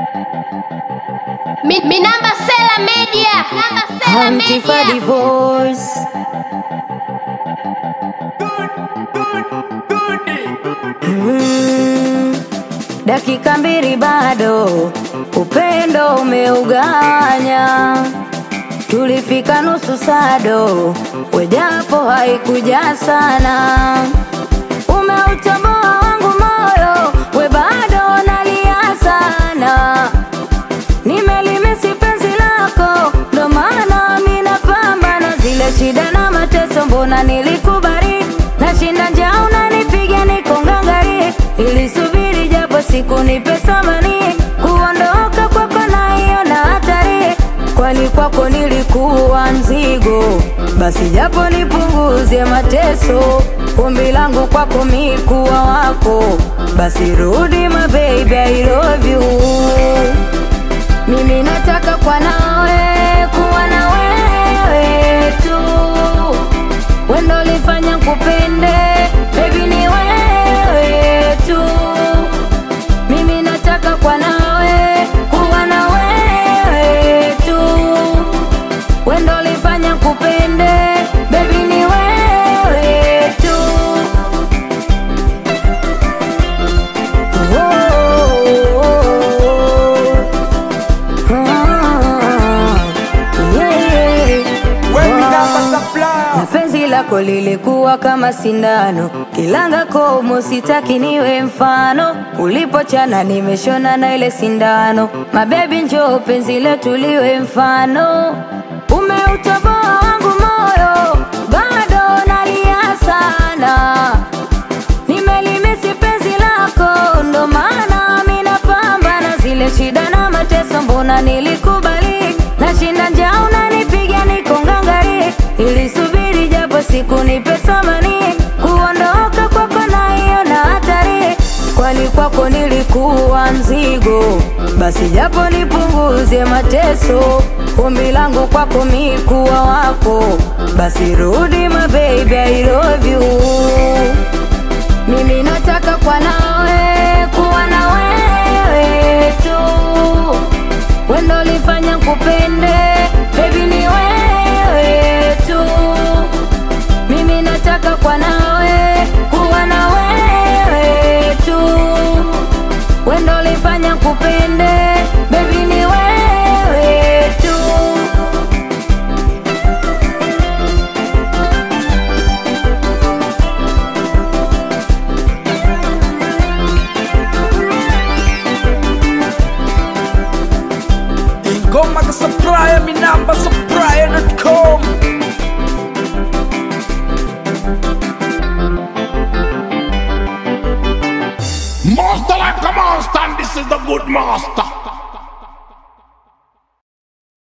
Mi, mi namba Sela Media. Namba Sela Hunting for Media. divorce. Mm, dakika mbili bado, upendo umeuganya. Tulifika nusu sado, wejapo haikuja sana. Umeutoboa wangu moyo, we bado nalia sana. Nimelimisi penzi lako, ndo maana mi napambana zile shida na mateso, mbona nilikubali nashinda njaa, unanipiga niko ngangari, ilisubiri japo siku nipe thamani, kuondoka kwako naiona hatari, kwani kwako nilikuwa mzigo, basi japo nipunguze mateso, ombi langu kwako mi kuwa wako, basi rudi my baby, I love you mimi nataka kwa nawe kuwa na wewe tu, wendo lifanya kupende baby, ni wewe tu. Mimi nataka kwa nawe kuwa na wewe tu, wendo lifanya kupende baby, ni wewe tu. Oh. na penzi lako lilikuwa kama sindano, kilanga komo, sitaki niwe mfano. Ulipochana nimeshona na ile sindano, mabebi, njoo penzi letu liwe mfano. Umeutoboa wangu moyo, bado nalia sana nimelimisi penzi lako, ndo maana mi napambana zile shida na mateso, mbona nilikubali nashinda njaa, unanipiga niko ngangari, ilisubiri japo siku nipe thamani, kuondoka kwako naiona hatari, kwani kwako nilikuwa mzigo, basi japo nipunguze mateso, ombi langu kwako mi kuwa wako, basi rudi my baby, I love you mimi nataka kwa nawe kuwa na wewe tu, wendo lifanya kupende baby, ni wewe tu. Mimi nataka kwa nawe kuwa na wewe tu, wendo lifanya kupende baby, ni wewe tu. Ingoma ka supplier, mi namba supplier.com Master like a monster, and this is the good master.